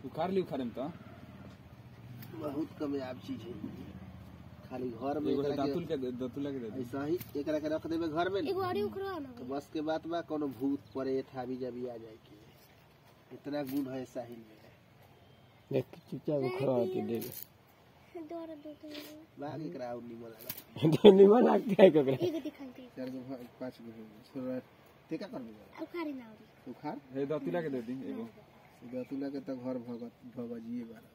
उखाड़ ली उखाड़े में तो बहुत कामयाब चीज है खाली घर में एगो एकरा के- दातुल के दातुल के दे दी ऐसा ही एकरा के रख देबे घर में एगो और उखड़ा ना तो बस के बात बा कोनो भूत प्रेत हावी जाबी आ जाए के इतना गुण है साहिल में देख चुपचाप खड़ा होके दे दोबारा दो तो बाग एकरा और निमन लगा दे निमन लगता है ककरा एगो दिखाई दे चार गो भ- पाँच गो हो गए छोरा ते का करबे उखाड़ी ना औरी उखाड़ हे दातुला के दे दी एगो बेतुला के तो घर भगत भगजिए बारा